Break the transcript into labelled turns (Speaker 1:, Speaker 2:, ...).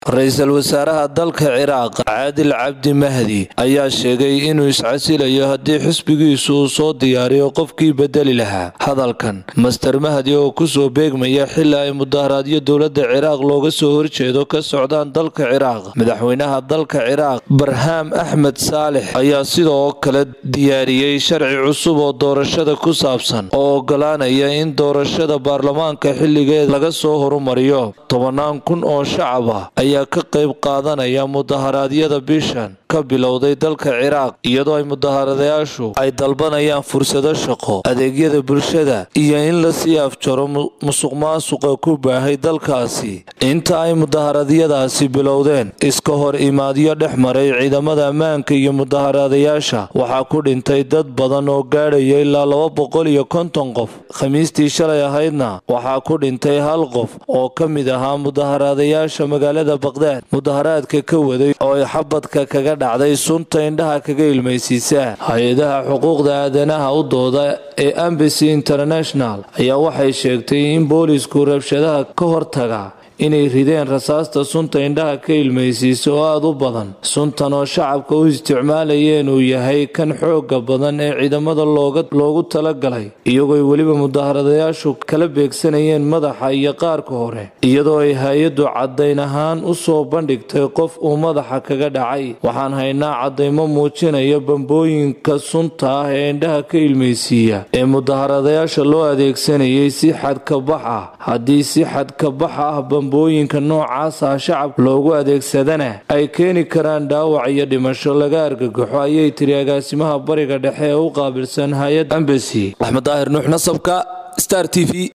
Speaker 1: ra-iisul wasaaraha dalka ciraaq caadil cabdi mahdi ayaa sheegay inuu iscasilayo haddii xisbigiisu uu soo diyaariyo qofkii bedeli lahaa hadalkan master mahdi oo kusoo beegmaya xili ay mudaharaadyo dowladda ciraaq looga soo horjeedo ka socdaan dalka ciraaq madaxweynaha dalka ciraaq barhaam axmed saalex ayaa sidoo kale diyaariyey sharci cusub oo doorashada ku saabsan oo ogolaanaya in doorashada baarlamaanka xilligeeda laga soo horumariyo tobanaan kun oo shacab ah ayaa ka qayb qaadanaya mudaharaadyada bishan ka bilowday dalka ciraaq iyadoo ay mudaharadayaashu ay dalbanayaan fursado shaqo adeegyada bulshada iyo in lasii afjaro musuqmaasuqa ku baahay dalkaasi inta ay mudaharadyadaasi bilowdeen iska hor imaadyo dhex maray ciidamada ammaanka iyo mudaharadayaasha waxaa ku dhintay dad badan oo gaadhaya ilaa laba boqol iyo konton qof khamiistii shalay ahaydna waxaa ku dhintay hal qof oo ka mid ahaa mudaharadayaasha magaalada baqdaad mudaharaadka ka waday oo ay xabadka kaga dhacday sunta indhaha kaga ilmaysiisa hay-adaha xuquuqda aadanaha u dooda ee ambasy international ayaa waxay sheegtay in boolisku rabshadaha ka hortaga inay rideen rasaasta sunta indhaha ka ilmaysiisa oo aada u badan suntan oo shacabka u isticmaalayeen uu yahay kan xooga badan ee ciidamada loogu talagalay iyagooy weliba mudaharadayaashu kala beegsanayeen madaxa iyo qaarka hore iyadoo ay hay-addu caddayn ahaan u soo bandhigtay qof uu madaxa kaga dhacay waxaan haynaa caddaymo muujinaya bambooyinka sunta ah ee indhaha ka ilmaysiiya ee mudaharadayaasha loo adeegsanayay si xadkabax ah haddii si xadkabax ah bambooyinka noocaas ah shacab loogu adeegsadana ay keeni karaan dhaawac iyo dhimasho laga argagaxo ayay tiri agaasimaha bariga dhexe ee u qaabilsan hay-adda ambasy axmed daahir nuux nasabka star t v